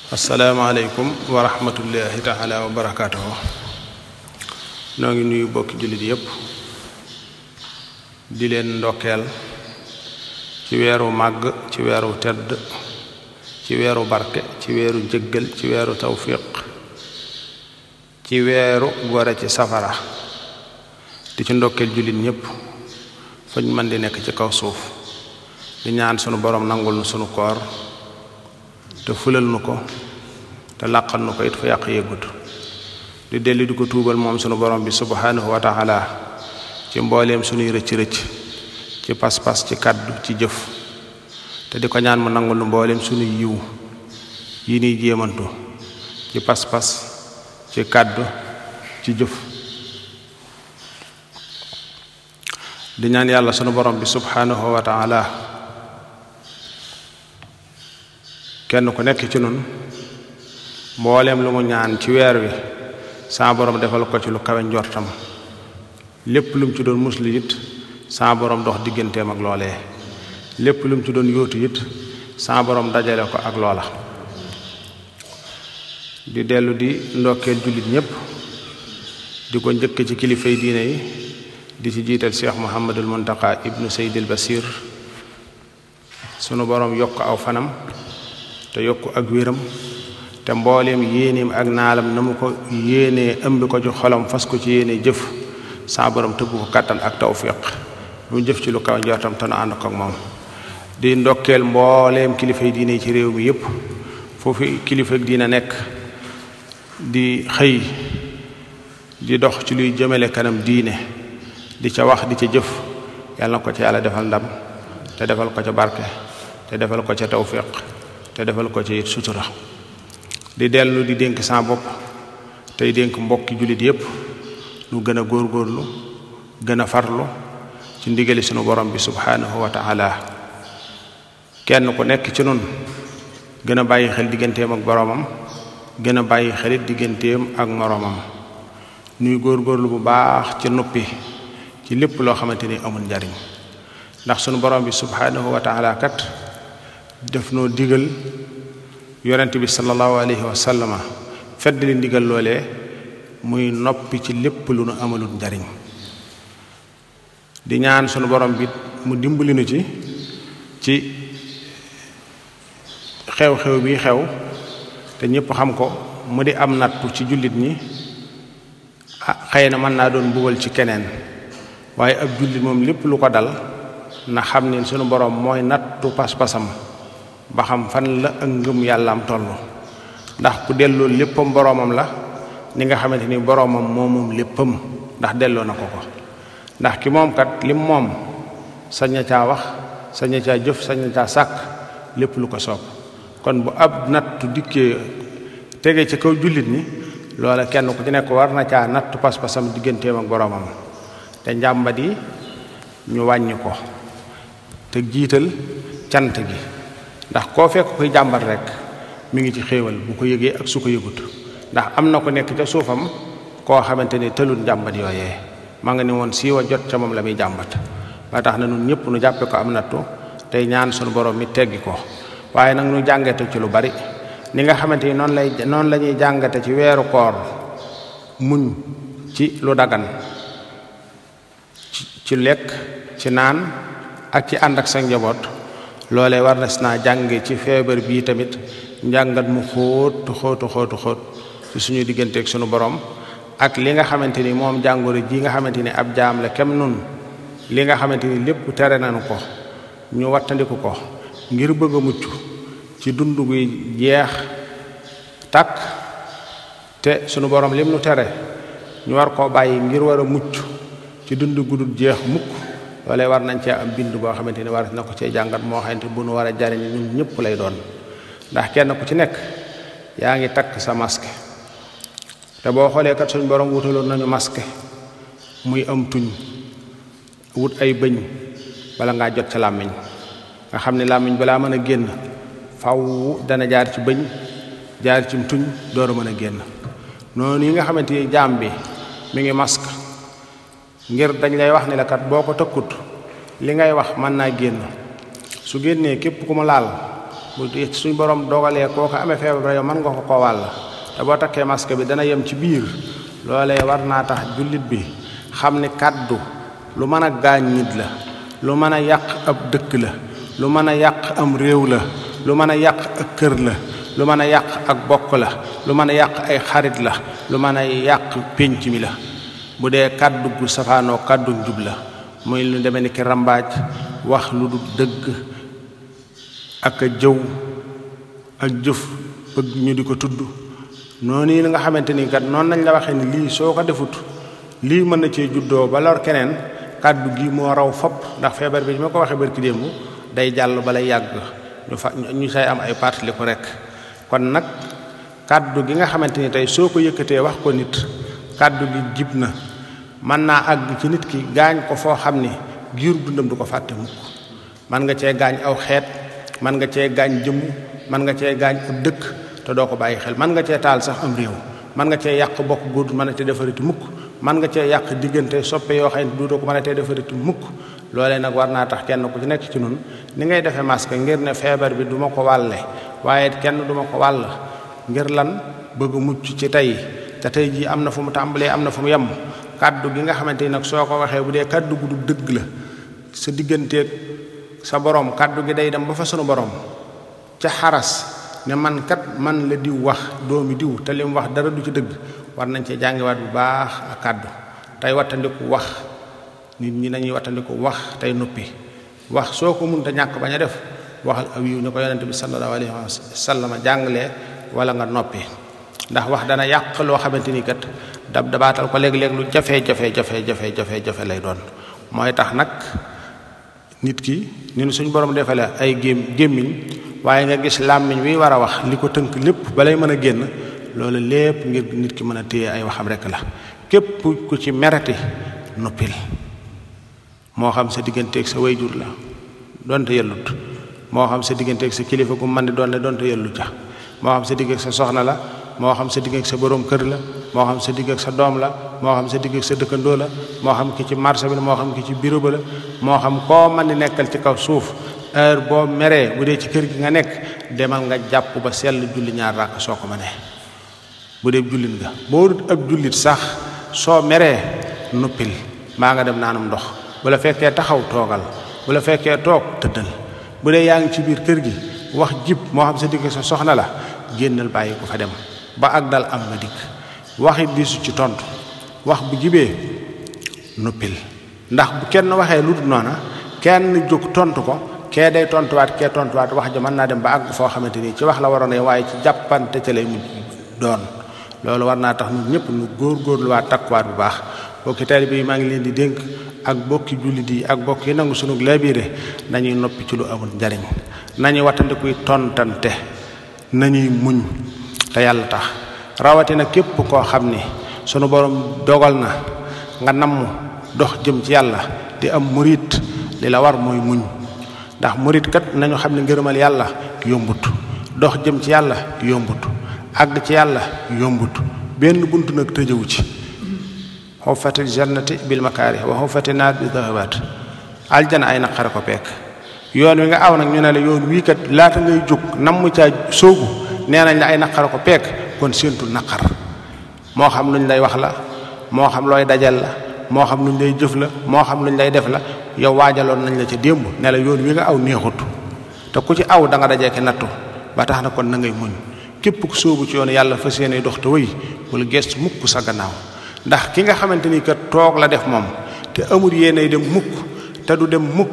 asalaamaaleykum wa rahmatullahi taala wa barakaatuhu noo ngi nuyu bokki jullit yépp di leen ndokkeel ci weeru màgg ci weeru tedd ci weeru barke ci weeru jëggal ci weeru tawfiq ci weeru gore ci safara di ci ndokkeel jullit ñépp fañ mën di nekk ci kaw suuf di ñaan sunu borom nangul nu sunu koor te fulal nu ko te làqal nu ko it fa yàq yëggut di dellu di ko tuubal moom sunu borom bi subhanahu wa taala ci mbooleem sunuy rëcc rëcc ci pas-pas ci kàddu ci jëf te di ko ñaan mu nangul nu mbooleem sunuy yiw yi niy jéemantu ci pas-pas ci kàddu ci jëf di ñaan yàlla sunu borom bi subhanahu wa taala kenn ku nekk ci nun mbooleem lu mu ñaan ci weer wi saa borom defal ko ci lu kawe njortam lépp lu mu ci doon muslu it saa borom dox digganteem ak loolee lépp lu mu ci doon yóotu it saa borom dajale ko ak loola di dellu di ndokkeel jullit ñépp di ko njëkk ci kilifay diine yi di ci jiital cheikh muhammadul muntaka ibnu seydil basir sunu borom yokk aw fanam te yokk ak wéram te mbooleem yéeneem ak naalam na mu ko yéenee ëmb ko ci xolam fas ko ci yéene jëf saa borom tëbb ko kàttan ak tawfiq mu jëf ci lu kaw njortam te nu ànd ko ak moom di ndokkeel mbooleem kilifay diine yi ci réew mi yépp foofu kilifa diina nekk di xëy di dox ci luy jëmale kanam diine di ca wax di ca jëf yàlla na ko ca yàlla defal ndam te defal ko ca barke te defal ko ca tawfiq te defal ko ci sutura di dellu di dénk sa bopp tey dénk mbokki jullit yépp nu gën a góorgóorlu gën a farlu ci ndigali sunu borom bi subhanahu wa taala kenn ku nekk ci nun gën a bàyyi xel digganteem ak boromam gën a bàyyi xelit digganteem ak moroomam nuy góorgóorlu bu baax ci noppi ci lépp loo xamante ni amul njariñ ndax sunu borom bi subhanahu wa taala kat def noo digal yonent bi sallallahu alayhi wa sallama fedd li ndigal loolee muy noppi ci lépp lu nu amalul njariñ di ñaan sunu borom bi mu dimbali nu ci ci xew-xew bi xew te ñépp xam ko mu di am nattu ci jullit ñi ah xëy na mën naa doon mbugal ci keneen waaye ab jullit moom lépp lu ko dal na xam ne sunu borom mooy nattu pas-pasam ba xam fan la ak ngëm yàllaam toll ndax ku delloo léppam boroomam la ni nga xamante ni boroomam moo moom léppam ndax delloo na ko ko ndax ki moom kat lim moom sañ na caa wax sañ na caa jëf sañ na caa sàkk lépp lu ko soob kon bu ab nattu dikkee tege ci kaw jullit ñi loola kenn ku ci nekk war na caa nattu pas-pasam digganteem ak boroomam te njàmbat yi ñu wàññi ko te jiital cant gi ndax koo fekk koy jàmbat rek mi ngi ci xéewal bu ko yëgee ak su ko yëgut ndax am na ko nekk ca suufam koo xamante ni tëlut jàmbat yooyee ma nga ni woon siiwa jot ca moom la muy jàmbat ba tax na nun ñëpp nu jàppe ko am nattu tey ñaan sunu borom mi teggi ko waaye nag nu jàngate ci lu bari ni nga xamante ni noonu lay noonu la ñuy jàngate ci weeru koor muñ ci lu dagan ci lekk ci naan ak ci ànd ak sa njaboot loolee war na si naa jànge ci feebar bii tamit njàngat mu xóot xóotu xóotu xóot ci suñu digganteeg suñu borom ak li nga xamante ni moom jàngoro ji nga xamante ni ab jaam la kem nun li nga xamante ni lépp tere nañu ko ñu wattandiku ko ngir bëgg a mucc ci dund guy jeex takk te suñu borom lim nu tere ñu war koo bàyyi ngir war a mucc ci dund gudul jeex mukk loolee war nañ cee am bind boo xamante ni war na ko cee jàngat moo xamante bu nu war a jariñ ñun ñëpp lay doon ndax kenn ku ci nekk yaa ngi takk sa masque te boo xoolee kat suñ borom wutaloon nañu masque muy am tuñ wut ay bëñ bala ngaa jot ca làmmiñ nga xam ne làmmiñ balaa mën a génn faw dana jaar ci bëñ jaar ci tuñ door a mën a génn noonu yi nga xamante ni jaam bi mi ngi masque ngir dañ lay wax ni la kat boo ko tëkkut li ngay wax mën naa génn su génnee képp ku mu laal bu suñ borom dogalee koo ko amee feebar yow mën nga ko koo wàll te boo takkee masque bi dana yem ci biir loolee war naa tax jullit bi xam ni kàddu lu mën a gaañ nit la lu mën a yàq ab dëkk la lu mën a yàq am réew la lu mën a yàq ak kër la lu mën a yàq ak bokk la lu mën a yàq ay xarit la lu mën a yàq pénc mi la bu dee kàddu gu safaanoo kàddu njub la muy lu demee ni ki rambaaj wax lu du dëgg ak a jëw ak jëf bëgg ñu di ko tudd noonu yi nga xamante ni kat noonu nañ la waxee ni lii soo ko defut lii mën na cee juddoo ba lor keneen kàddu gi moo raw fopp ndax feebar bi ma ko waxee barki démb day jàll balay yàgg ñu fa ñu say am ay partili ko rek kon nag kàddu gi nga xamante ni tey soo ko yëkkatee wax ko nit kàddu gi jib na mën naa àgg ci nit ki gaañ ko foo xam ni giir dundam du ko fàtte mukk mën nga cee gaañ aw xeet mën nga cee gaañ jëmm mën nga cee gaañ ab dëkk te doo ko bàyyi xel mën nga cee taal sax am réew mën nga cee yàq bokk góor mën a te defariti mukk mën nga cee yàq diggante soppe yoo xam ne duutoo ko mën a tee defariti mukk loolee nag war naa tax kenn ku ci nekk ci nun ni ngay defee masque ngir ne feebar bi duma ko wàlle waaye kenn duma ko wàll ngir lan bëgg mucc ci tey te tey jii am na fu mu tàmbalee am na fu mu yem kàddu gi nga xamante ni nag soo ko waxee bu dee kàddu gu du dëgg la sa digganteeg sa borom kàddu gi day dem ba fa sunu borom ca xaras ne man kat man la diw wax doomi diw te li mu wax dara du ci dëgg war nañ cee jàngiwaat bu baax ak kàddu tey wattandiku wax nit ñi nañuy wattandiku wax tey noppi wax soo ko mënta ñàkk bañ a def waxal aw yiw ñu ko yonente bi sallallahu alayhi wa sallam jàngalee wala nga noppi ndax wax dana yàq loo xamante ni kat dab dabaatal ko léeg-léeg lu jafe jafe jafe jafe jafe jafe lay doon mooy tax nag nit ki ni suñ borom defale ay gém gémmiñ waaye nga gis làmmiñ wi war a wax li ko tënk lépp balay mën a génn loolu lépp ngir nit ki mën a téye ay waxam rekk la képp ku ci merati noppil moo xam sa digganteeg sa wayjur la donte yellut moo xam sa digganteeg sa kilifa gu mën di doon ne donte yellut ja moo xam sa digg ak sa soxna la moo xam sa digg ak sa borom kër la moo xam sa digg ak sa doom la moo xam sa digg ak sa dëkkandoo la moo xam ki ci marché bi la moo xam ki ci bureau ba la moo xam koo mën di nekkal ci kaw suuf heure boo meree bu dee ci kër gi nga nekk demal nga jàpp ba sell julli ñaar ràkk soo ko mënee bu dee jullit nga boo dut ab jullit sax soo meree nuppil maa nga dem naanum ndox bu la fekkee taxaw toogal bu la fekkee toog tëddal bu dee yaa ngi ci biir kër gi wax jib moo xam sa digg sa soxna la génnal bàyyi ko fa dem ba ak dal am nga dikk waxit diisu ci tontu wax bu jibee nuppil ndax bu kenn waxee lu dul noona kenn jóg tontu ko kee day tontuwaat kee tontuwaat wax ja mën naa dem ba àgg foo xamante ni ci wax la waroon a waaye ci jàppante ca lay mujj doon loolu war naa tax ñun ñëpp ñu góorgóorluwaat takkuwaat bu baax bokki taalibe yi maa ngi leen di dénk ak bokki jullit yi ak bokk yi nangu sunu laabire nañuy noppi ci lu amul njariñ nañuy wattandikuy tontante nañuy muñ te yàlla tax rawatina képp koo xam ni sunu borom dogal na nga namm dox jëm ci yàlla di am murit li la war mooy muñ ndax murit kat nañu xam ne ngërëmal yàlla yombut dox jëm ci yàlla yombut àgg ci yàlla yombut benn bunt nag tëjëwu ci xuffati jannati bil makaari wa xuffati naar bi dahabaat aljana ay naqare ko peek yoon wi nga aw nag ñu ne la yoon wii kat laata ngay jóg nam mu caa soogu nee nañ la ay naqare ko peek kon séentul naqar moo xam luñ lay wax la moo xam looy dajal la moo xam luñ lay jëf la moo xam luñ lay def la yow waajaloon nañ la ca démb ne la yoon wi nga aw neexut te ku ci aw da nga dajee ki nattu ba tax na kon na ngay muñ képp ku sóobu ci yoon yàlla fas yéene dox te wëy wala gestu mukk sa gannaaw ndax ki nga xamante ni kat toog la def moom te amul yéene dem mukk te du dem mukk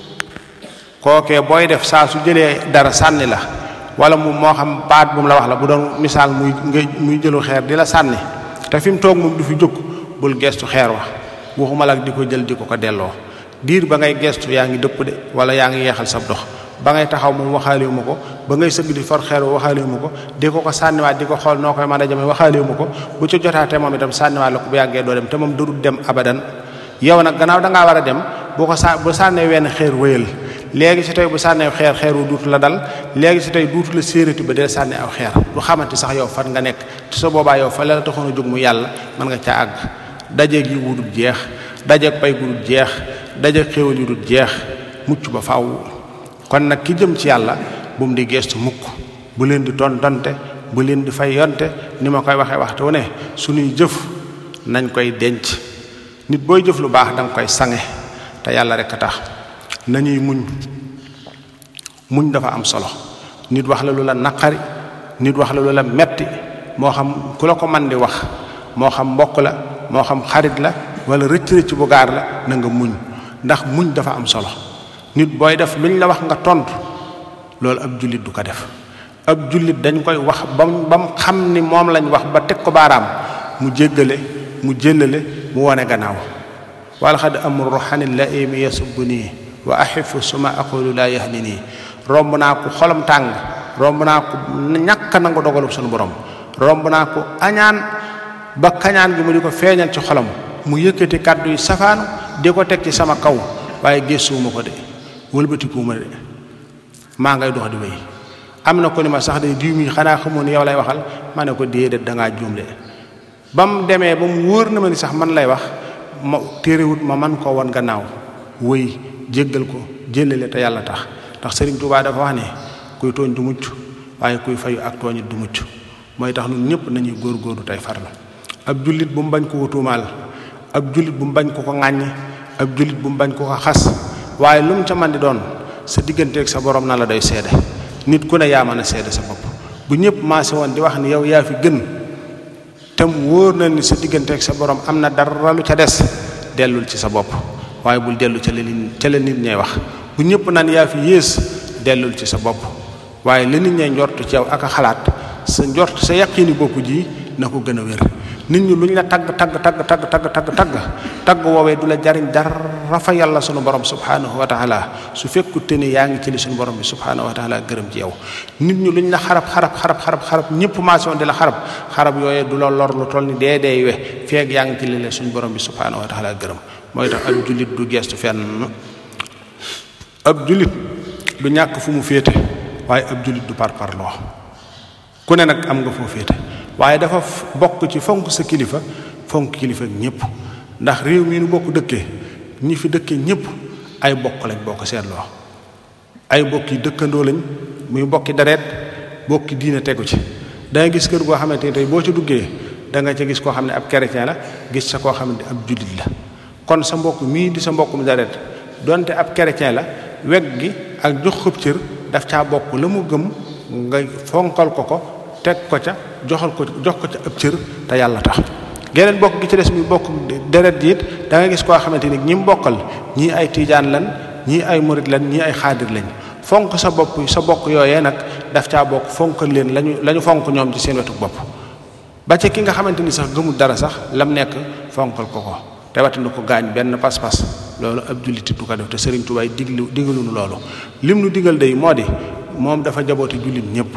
kookee booy def saa su jëlee dara sànni la wala mu moo xam baat bu mu la wax la bu doon misaal muy nga muy jëlu xeer di la sànni te fi mu toog moom du fi jóg bul gestu xeer wa waxuma la ak di ko jël di ko ko delloo diir ba ngay gestu yaa ngi dëpp de wala yaa ngi yeexal sab dox ba ngay taxaw moom waxaalewu ma ko ba ngay sëgg di for xeer wa waxaalewu ma ko di ko ko sànniwaat di ko xool noo koy mën a jame waxaalewu ma ko bu ci jotaate moom itam sànniwaat la ko bu yàggee doo dem te moom dërul dem abadan yow nag gannaaw da ngaa war a dem bu ko sa bu sànnee wenn xeer wéyal léegi si tey bu sànnee xeer xeer wu duutu la dal léegi si tey duutu la séeréti ba dee sànni aw xeer du xamante sax yow fan nga nekk te sa boobaa yow fa la taxoon a jóg mu yàlla mën nga caa àgg dajeeg yi wudul jeex dajeeg pay gudul jeex dajeeg xéewal yu dul jeex mucc ba faaw kon nag ki jëm ci yàlla bu mu di gestu mukk bu leen di tontante bu leen di fay yonte ni ma koy waxee waxtu wu ne suñuy jëf nañ koy denc nit booy jëf lu baax danga koy sange te yàlla rek a tax nañuy muñ muñ dafa am solo nit wax la lu la naqari nit wax la lu la metti moo xam ku la ko man di wax moo xam mbokk la moo xam xarit la wala rëcc-rëcc bu gaar la na nga muñ ndax muñ dafa am solo nit booy def luñ la wax nga tontu loolu ab jullit du ko def ab jullit dañ koy wax bam ba mu xam ni moom lañ wax ba teg ko baaraam mu jéggale mu jëllale mu wone gannaaw wala xad amru xanil la imi yasubbu nii wa axifu suma aqulu laa yahni nii romb naa ko xolam tàng romb naa ko ñàkk nangu dogalub suñu borom romb naa ko añaan ba kañaan gi mu di ko feeñal ci xolam mu yëkkati kàddu yi safaanu di ko teg ci sama kaw waaye gëstuwuma ko de wëlbatikuwuma de maa ngay dox di wéy am na ko ni ma sax de diw mi xanaa xamoon ni yow lay waxal ma ne ko déedéet dangaa juum de ba mu demee ba mu wóor na ma ni sax man lay wax ma téerewut ma man koo won gannaaw wéy jéggal ko jëlale te yàlla tax ndax Sëriñ Tuubaa dafa wax ne kuy tooñ du mucc waaye kuy fayu ak tooñit du mucc mooy tax ñun ñëpp nañuy góor-góorlu tey farlu ab jullit bu mu bañ ko ko tuumaal ab jullit bu mu bañ ko ko ŋàññi ab jullit bu mu bañ ko ko xas waaye lu mu ca man di doon sa digganteeg sa borom na la doy seede nit ku ne yaa mën a seede sa bopp bu ñëpp maase woon di wax ni yow yaa fi gën tam wóor na ni sa digganteeg sa borom am na dara lu ca des dellul ci sa bopp waaye bul dellu ca la nit ca la nit ñay wax bu ñëpp naan yaa fi yées dellul ci sa bopp waaye la nit ñay njort ci yow ak a xalaat sa njort sa yaqini bopp ji na ko gën a wér nit ñi lu ñu la tagg tagg tagg tagg tagg tagg tagg tagg woowee du la jariñ dara fa yàlla sunu borom subhanahu wa taala su fekkute ni yaa ngi ci li sunu borom bi subhanahu wa taala gërëm ci yow nit ñi lu ñu la xarab xarab xarab xarab xarab ñëpp maase woon di la xarab xarab yooyee du la lor lu toll ni dee dee we feeg yaa ngi ci li la suñu borom bi subhanahu wa taala gërëm mooy tax ab jullit du gestu fenn ab jullit du ñàkk fu mu féete waaye ab jullit du parparloo ku ne nag am nga foo féete waaye dafa bokk ci fonk sa kilifa fonk kilifa ñëpp ndax réew mi nu bokk dëkkee ñi fi dëkkee ñëpp ay bokk lañ boo ko seetloo ay bokki dëkkandoo lañ muy bokki deret bokki diine tegu ci da nga gis kër goo xamante ni tey boo ci duggee da nga ca gis koo xam ne ab chrétien la gis sa koo xam ne ab jullit la kon sa mbokk mii di sa mbokkum deret donte ab chrétien la weg gi ak jox xëb cër daf caa bokk la mu gëm nga fonkal ko ko teg ko ca joxal ko jox ko ca ab cër te yàlla tax geneen bokk gi ci des muy bokk deret ji it da nga gis koo xamante ni ñi mu bokkal ñii ay tiijaan lan ñii ay murit lan ñii ay xaadir lañ fonk sa bopp sa bokk yooyee nag daf caa bokk fonkal leen lañu la ñu fonk ñoom ci seen wetu bopp ba ca ki nga xamante ni sax gëmul dara sax lam nekk fonkal ko ko te watandi ko gaañ benn pas-pas loolu ab julliti du ko def te Sëriñ Tuubaa diglu digaluñu loolu lim nu digal day moo di moom dafa jaboote jullit ñëpp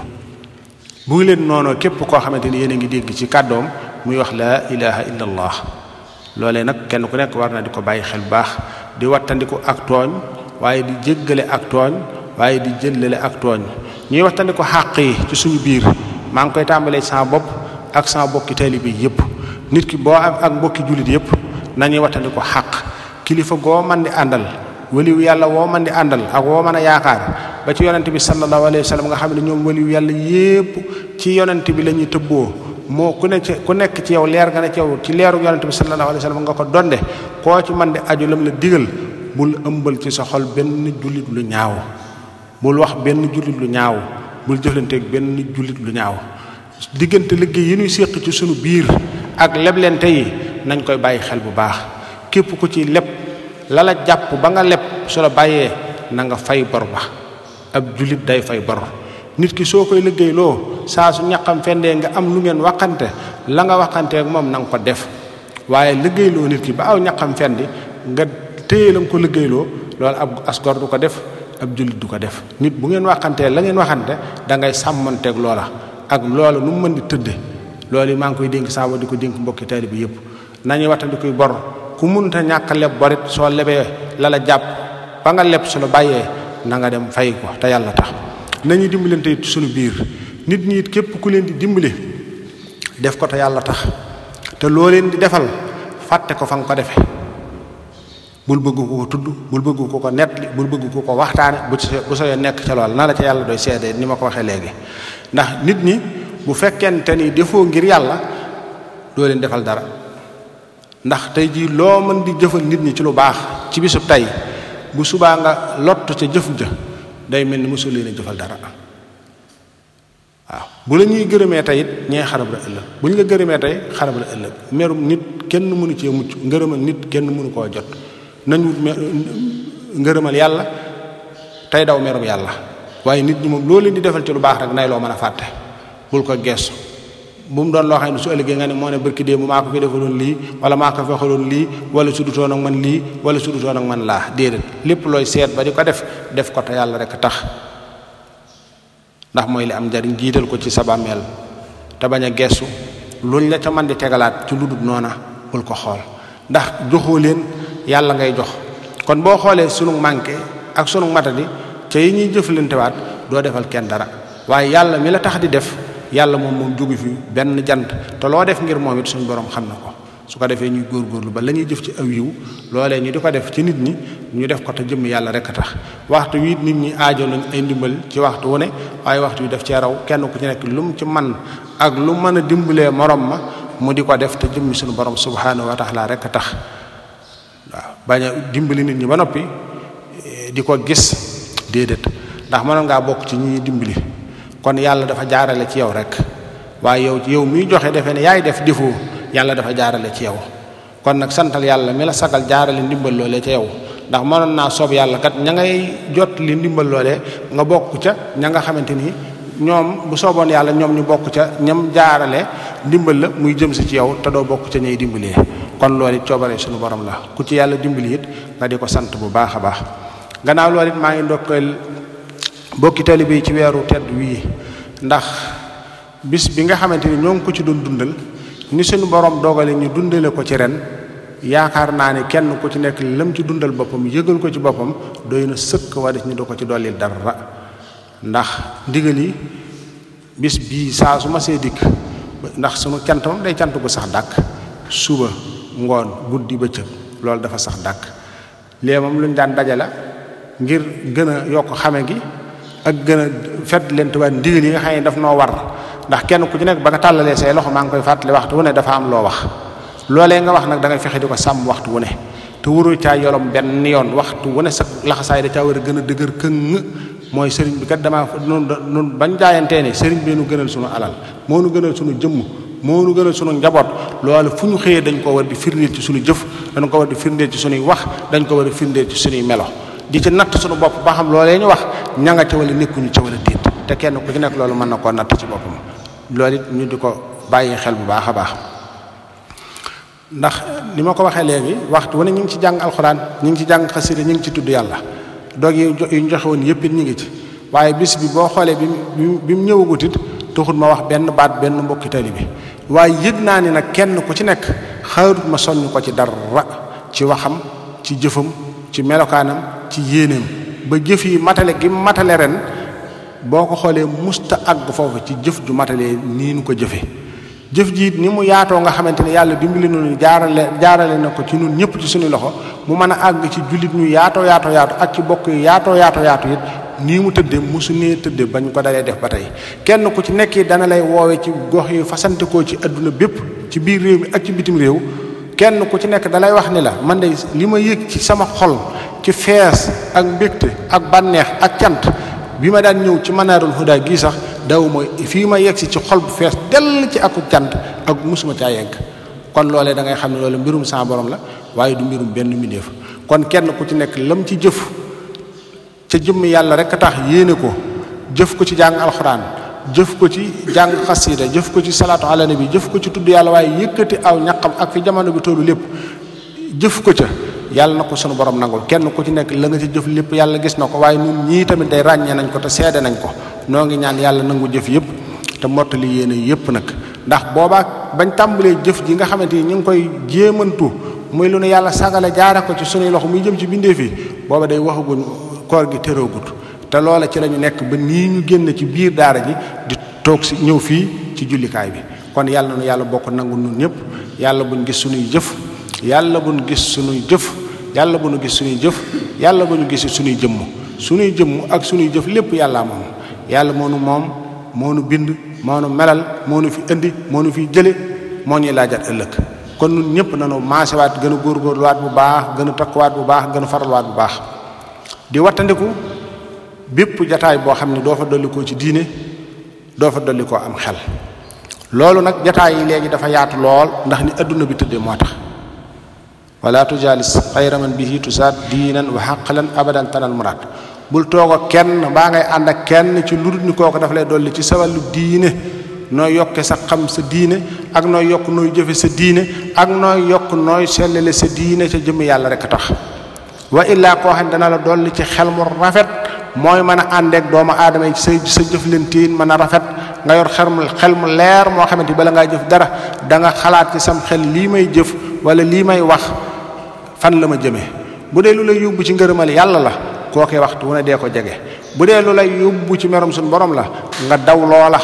bu ngi leen noonu képp koo xamante ni yéen a ngi dégg ci kàddoom muy wax laa ilaha illa allah loolee nag kenn ku nekk war na di ko bàyyi xel bu baax di wattandiku ak tooñ waaye di jéggale ak tooñ waaye di jëllale ak tooñ ñuy wattandiku xàq yi ci suñu biir maa ngi koy tàmbalee sama bopp ak sama bokki taalibe bi yépp nit ki boo am ak mbokki jullit yépp nañuy wattandiku xàq kilifa goo man di àndal waliwu yàlla woo man di àndal ak woo mën a yaakaar ba ci yonent bi sallallahu alayhi wa sallam nga xam ne ñoom waliwu yàlla yépp ci yonent bi la ñuy tëbboo moo ku ne ci ku nekk ci yow leer nga ne ci yow ci leeru yonent bi sallallahu alayhi wa sallam nga ko donde koo ci man di aju lam la digal bul ëmbal ci sa xol benn jullit lu ñaaw bul wax benn jullit lu ñaaw bul jëflanteeg benn jullit lu ñaaw diggante liggéey yi ñuy séq ci sunu biir ak leblente yi nañ koy bàyyi xel bu baax képp ku ci leb la la jàpp ba nga leb su la bàyyee na nga fay bor ba ab jullit day fay bor nit ki soo koy liggéeyloo saa su ñaqam fendee nga am lu ngeen waxante la nga waxanteek moom na nga ko def waaye liggéeyloo nit ki ba aw ñaqam fendi nga téye la nga ko liggéeyloo loolu ab asgor du ko def ab jullit du ko def nit bu ngeen waxantee la ngeen waxante da ngay sàmmanteeg loola ak loola nu mu mën di tëdde loolu yi maa ngi koy dénk saa di ko dénk mbokki taalibe bi yépp nañuy wattandi koy bor ku munta ñàkk leb borit soo lebee la la jàpp ba nga leb su la bàyyee na nga dem fay ko te yàlla tax nañuy dimbalante it suñu biir nit ñi it képp ku leen di dimbali def ko te yàlla tax te loo leen di defal fàtte ko fa nga ko defe bul bëgg ko ko tudd bul bëgg ko ko nettali bul bëgg ko ko waxtaane bu bu soo nekk ca lool na la ca yàlla doy seede ni ma ko waxee léegi ndax nit ñi bu fekkente ni defoo ngir yàlla doo leen defal dara ndax tey jii loo mën di jëfal nit ñi ci lu baax ci bisub tey bu subaa nga lott ca jëf ja day mel ni mosul leen a jëfal dara waaw bu la ñuy gërëmee tey it ñee xarab la ëllëg bu ñu la gërëmee tey xarab la ëllëg merum nit kenn mënu cee mucc ngërëmal nit kenn mënu koo jot nañ wut ngërëmal yàlla tey daw merum yàlla waaye nit ñi moom loo leen di defal ci lu baax rek nay loo mën a fàtte bul ko geesu bu mu doon loo xam ne su ëllëgee nga ne moo ne barki démb maa ko fi defaloon lii wala maa ko fexaloon lii wala su dutoon ak man lii wala su dutoon ak man laa déedéet lépp looy seet ba di ko def def ko te yàlla rek tax ndax mooy li am njariñ jiital ko ci sa bàmmeel te bañ a geesu luñ la ca man di tegalaat ci lu dul noona bul ko xool ndax joxoo leen yàlla ngay jox kon boo xoolee sunu manqué ak sunu matadi ca yi ñuy jëflantewaat doo defal kenn dara waaye yàlla mi la tax di def yàlla moom moom jógu fi benn jant te loo def ngir moom it suñu borom xam na ko su ko defee ñuy góorgóorlu ba la ñuy jëf ci aw yiw loolee ñu di ko def ci nit ñi ñu def ko te jëmm yàlla rek a tax waxtu wi nit ñi aajo nañ ay ndimbal ci waxtu wu ne waaye waxtu wi def cee raw kenn ku ci nekk lu mu ci man ak lu mën a dimbalee morom ma mu di ko def te jëmmi suñu borom subhanahu wa taala rek a tax waaw bañ a dimbali nit ñi ba noppi di ko gis déedéet ndax mënoon ngaa bokk ci ñi dimbali kon yàlla dafa jaarale ci yow rek waaye yow yow miy joxe defe ne yaay def defoo yàlla dafa jaarale ci yow kon nag santal yàlla mi la sagal jaarale ndimbal loolee ca yow ndax mënoon naa soob yàlla kat ña ngay jot li ndimbal loolee nga bokk ca ña nga xamante ni ñoom bu sooboon yàlla ñoom ñu bokk ca ñam jaarale ndimbal la muy jëm si ci yow te doo bokk ca ñay dimbalee kon loolu it coobare suñu borom la ku ci yàlla dimbali it nga di ko sant bu baax a baax gannaaw loolu it maa ngi ndokkeel bokki taalibe yi ci weeru tedd wii ndax bis bi nga xamante ni ñoo ngi ko ci doon dundal ni suñu borom dogale ñu dundale ko ci ren yaakaar naa ne kenn ku ci nekk lam ci dundal boppam yëgal ko ci boppam doy na sëkk wa des ñu do ko ci dolli dara ndax ndigal yi bis bii saa su ma see dikk ndax sunu cant moom day cant gu sax dàkk suba ngoon guddi bëccëg loolu dafa sax dàkk léegi moom lu ñu daan dajale ngir gën a yokk xame gi ak gën a fet leen tubaab ndigal yi nga xam ne daf noo war ndax kenn ku ci nekk ba nga tàllalee say loxo maa ngi koy fàttali waxtu wu ne dafa am loo wax loolee nga wax nag da ngay fexe di ko sàmm waxtu wu ne te wurul caa yolom benn yoon waxtu wu ne sa laxasaay da caa war a gën a dëgër këng mooy sëriñ bi kat damaa nun nun bañ jaayantee ne sëriñ bi nu gënal sunu alal moo nu gënal sunu jëmm moo nu gënal sunu njaboot loolu fu ñu xëyee dañ ko war di firndeel ci sunu jëf dañ ko war di firndeel ci sunuy wax dañ ko war di firndeel ci sunuy melo di ci natt sunu bopp ba xam loolee ñu wax ña nga ca wala nekkuñu ca wala déet te kenn ku ci nekk loolu mën na koo natt ci boppam loolu it ñu di ko bàyyi xel bu baax a baax ndax ni ma ko waxee léegi waxtu wane ñu ngi ci jàng alxuraan ñu ngi ci jàng xasida ñu ngi ci tudd yàlla doog yi ñu joxe woon yëpp it ñu ngi ci waaye bis bi boo xoolee bi mu bi mu ñëwagut it taxul ma wax benn baat benn mbokki tali bi waaye yëg naa ni nag kenn ku ci nekk xaarut ma soññ ko ci dara ci waxam ci jëfam ci melokaanam ci yéeneem ba jëf yi matale gi matale ren boo ko xoolee musta àgg foofu ci jëf ju matalee nii nu ko jëfe jëf ji ni mu yaatoo nga xamante ne yàlla dimbali nañu jaarale jaarale na ko ci ñun ñëpp ci suñu loxo mu mën a àgg ci jullit ñu yaatoo yaatoo yaatu ak ci bokk yi yaatoo yaatoo yaatu it nii mu tëddee mosu nee tëddee bañ ko dalee def ba tey kenn ku ci nekk dana lay woowe ci gox yi fasante koo ci adduna bépp ci biir réew mi ak ci bitim réew kenn ku ci nekk dalay wax ni la man de li ma yëg ci sama xol ci fees ak mbégte ak bànneex ak cant bi ma daan ñëw ci manaarul huda gii sax daw ma fii ma yegg si ci xol bu fees dell ci akuk cant ak musuma caa yegg kon loolee da ngay xam ne loolu mbirum sa borom la waaye du mbirum benn mbindeef kon kenn ku ci nekk lam ci jëf ca jëmm yàlla rek a tax yéene ko jëf ko ci jàng alxuraan jëf ko ci jàng xasida jëf ko ci salaatu ala nabi jëf ko ci tudd yàlla waaye yëkkati aw ñaqam ak fi jamono bi tollu lépp jëf ko ca yàlla na ko sunu borom nangul kenn ku ci nekk la nga ci jëf lépp yàlla gis na ko waaye ñun ñii tamit day ràññee nañ ko te seede nañ ko noo ngi ñaan yàlla nangu jëf yëpp te mottali yéene yëpp nag ndax boobaa bañ tàmbalee jëf ji nga xamante ni ñu ngi koy jéemantu muy lu ne yàlla sagale jaara ko ci sunuy loxo muy jëm ci bindee fii booba day waxaguñ koor gi tëroogut te loola ci la ñu nekk ba nii ñu génn ci biir daara ji di toog si ñëw fii ci jullikaay bi kon yàlla na nu yàlla bokk nangu nun ñëpp yàlla buñ gis sunuy jëf yàlla buñ gis sunuy jëf yàlla bu nu gis suñuy jëf yàlla bu ñu gis suñuy jëmm suñuy jëmm ak suñuy jëf lépp yàlla moom yàlla moo nu moom moo nu bind moo nu melal moo nu fi indi moo nu fi jële moo ñuy laajat ëllëg kon ñun ñëpp nañu maasewaat gën a góorgóorluwaat bu baax gën a takkuwaat bu baax gën a faralwaat bu baax di wattandiku bépp jataay boo xam ne doo fa dollikoo ci diine doo fa dollikoo am xel loolu nag jataay yi léegi dafa yaatu lool ndax ni adduna bi tëddee moo tax wala tujaalis xayra man bihi tusaat diinan wa xaqlan abadan tanal muraad bul toog ak kenn mbaa ngay ànd ak kenn ci lu dul ni kooku dafa lay dolli ci sa wàllu diine nooy yokke sa xam sa diine ak nooy yokk nooy jëfe sa diine ak nooy yokk nooy sellale sa diine ca jëmm yàlla rek a tax wa illaa koo xam ne dana la dolli ci xel mu rafet mooy mën a àndeek doomu aadama yi sa sa jëflantiin mën a rafet nga yor xel mu xel mu leer moo xamante bala ngaa jëf dara da nga xalaat ci sam xel lii may jëf wala lii may wax fan la ma jëmee bu dee lu lay yóbbu ci ngërëmal yàlla la kookee waxtu wu ne dee ko jege bu dee lu lay yóbbu ci merom suñu borom la nga daw loola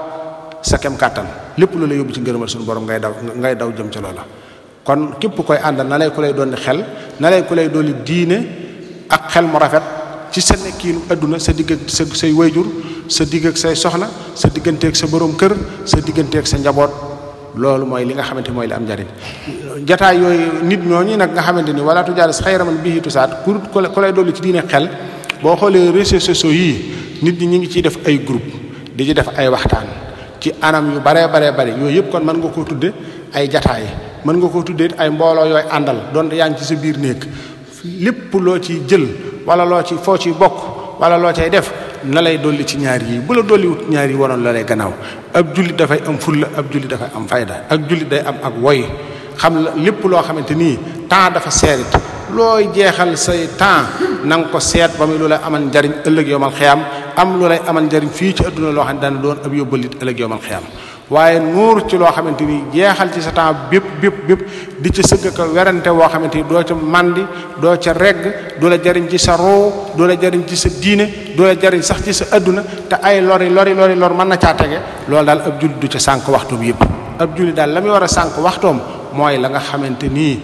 sa kem kàttan lépp lu lay yóbbu ci ngërëmal suñu borom ngay daw ngay daw jëm ca loola kon képp koy àndal na lay ku lay doon xel na lay ku lay doon diine ak xel mu rafet ci sa nekkiinu adduna sa digg ak sa say wayjur sa digg ak say soxna sa digganteeg sa borom kër sa digganteeg sa njaboot loolu mooy li nga xamante mooy li am njariñ jataay yooyu nit ñooñu nag nga xamante ni wala tujaalis xayra man bihi tusaat ku ku lay dolli ci diine xel boo xoolee réseaux sociaux yii nit ñi ñu ngi ciy def ay groupe di ci def ay waxtaan ci anam yu baree baree bari yooyu yëpp kon mën nga koo tudde ay jataay mën nga koo tuddee ay mbooloo yooyu àndal doon yaa ngi ci sa biir néeg lépp loo ci jël wala loo ci foo ci bokk wala loo cay def na lay dolli ci ñaar yi bu la dolliwut ñaar yi waroon la lay gannaaw ab jullit dafay am fulla ab jullit dafay am fayda ak jullit day am ak woy xam la lépp loo xamante nii temps dafa seerit looy jeexal say temps na nga ko seet ba muy lu lay amal njariñ ëllëg yowmal xiyaam am lu lay amal njariñ fii ci adduna loo xam ne dana doon ab yóbbalit ëllëg yowmal xiyaam waaye nuur ci loo xamante ni jeexal ci sa temps bépp bépp bépp di ca sëgg ko werante woo xamante ni doo ca màndi doo ca regg du la jariñ ci sa roo du la jariñ ci sa diine du la jariñ sax ci sa adduna te ay lori lori lori lor mën na caa tege loolu daal ab jullit du ca sànq waxtoom yépp ab jullit daal la muy war a sànq waxtoom mooy la nga xamante nii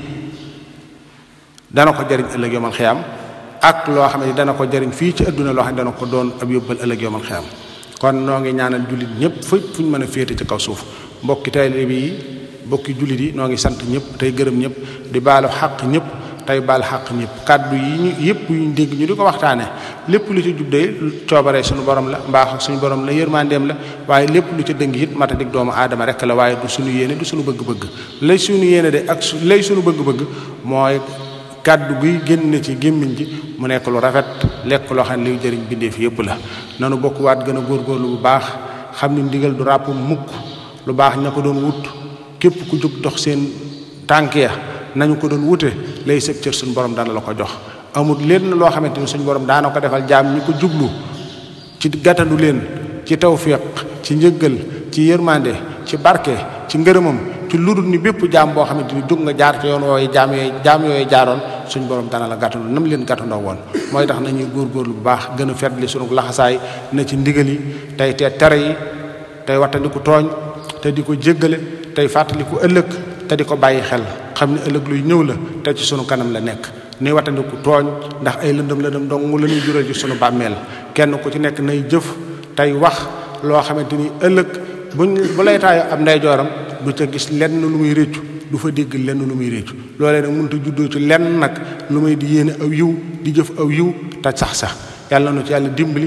dana ko jariñ ëllëg yomal xiyam ak loo xam ne dana ko jariñ fii ci adduna loo xam ne dana ko doon ab yóbbal ëllëg yomal xiyam kon noo ngi ñaanal jullit ñëpp fépp fu ñu mën a féete ci kaw suuf mbokki taalibe yi mbokki jullit yi noo ngi sant ñëpp tey gërëm ñëpp di baalu xaq ñëpp tey baal xaq ñëpp kàddu yi ñu yëpp yu ñu dégg ñu di ko waxtaane lépp lu ci jubdee coobaree suñu borom la mbaax suñu borom la yërmandeem la waaye lépp lu ci dëng it mata dig doomu aadama rek la waaye du suñu yéene du suñu bëgg-bëgg lay suñu yéene de ak su lay suñu bëgg-bëgg mooy kàddu guy génn ci gémmiñ ji mu nekk lu rafet lekk loo xam ne liy jëriñ bindeef yëpp la nanu bokk waat gën a góorgóorlu bu baax xam ni ndigal du ràpp mukk lu baax ña ko doon wut képp ku jóg dox seen tànk ya nañu ko doon wute lay sëb cër suñu borom dana la ko jox amul lenn loo xamante ni suñu borom daana ko defal jaam ñi ko jublu ci gàttandu leen ci tawfiq ci njëggal ci yërmande ci barke ci ngërëmam ci ludul ni bépp jaam boo xamante ni jóg nga jaar ci yoon wooyu jaam yooyu jaam yooyu jaaroon suñ borom dana la gàttandu nam leen gàttandoo woon mooy tax nañuy góorgóorlu bu baax gën a fetli sunu laxasaay na ci ndigal yi tey te tere yi tey wattandiku tooñ te di ko jéggale tey fàttaliku ëllëg te di ko bàyyi xel xam ne ëllëg luy ñëw la te ci sunu kanam la nekk ni wattandiku tooñ ndax ay lëndëm lëndëm dong la ñuy jural ci sunu bàmmeel kenn ku ci nekk nay jëf tey wax loo xamante ni ëllëg buñ bu lay taayo ab ndeyjooram du ca gis lenn lu muy réccu du fa dégg lenn lu muy réccu loolee nag mënut a juddoo ci lenn nag lu may di yéene aw yiw di jëf aw yiw te sax sax yàlla nu ci yàlla dimbali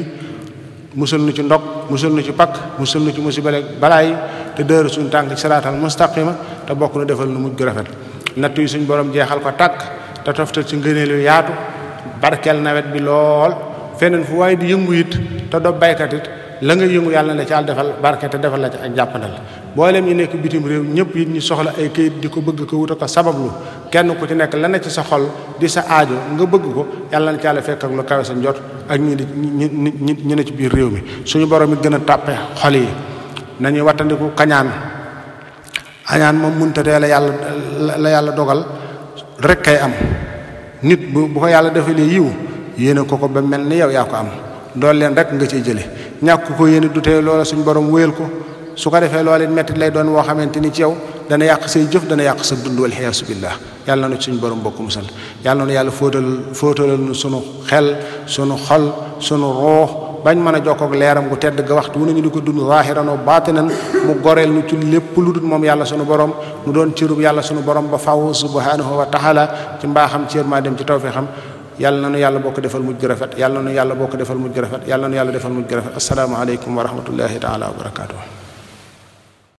musal nu ci ndog musal nu ci pakk musal nu ci musibale balaa yi te dëru suñu tànk ci saraatal mustaqima te bokk nu defal nu mujj gu rafet natt yi suñu borom jeexal ko tàkk te toftal ci ngëneel yu yaatu barkeel nawet bi lool feneen fu waaye di yëngu it te do baykat it la nga yëngu yàlla na ci àll defal barke te defal la ci ak jàppandal mboolem ñi nekk bitim réew ñëpp it ñu soxla ay kayit di ko bëgg ko wuta ko sabablu kenn ku ci nekk la ne ci sa xol di sa aajo nga bëgg ko yàlla na ci yàlla fekk ak lu kawe sa njot ak ñi di ñi ñi ñi ne ci biir réew mi suñu borom it gën a tàppe xol yi nañuy wattandiku kañaan añaan moom munta tee la yàlla la yàlla dogal rek kay am nit bu bu ko yàlla defalee yiw yéene ko ko ba mel ni yow yaa ko am dool leen rek nga ciy jële ñàkk ko yéene du tee loola suñu borom wéyal ko su ko defee loolu it mettit lay doon woo xamante ni ci yow dana yàq say jëf dana yàq sa dund wal xiyaasu billah yàlla na suñu borom bokk musal yàlla na yàlla fóotal fóotalal nu sunu xel sunu xol sunu roox bañ mën a jokkoog leeram gu tedd ga waxtu wu nañu di ko dund zaahiran wa baatinan mu goreel nu ci lépp lu dul moom yàlla sunu borom mu doon cërub yàlla sunu borom ba faw subhanahu wa taala ci mbaaxam ci yërmaa dem ci tawfiixam yàlla na nu yàlla bokk defal mujj gu rafet yàlla na nu yàlla bokk defal mujj gu rafet yàlla na nu yàlla defal mujj gu rafet assalaamu aleykum wa rahmatullahi taala wa barakaatu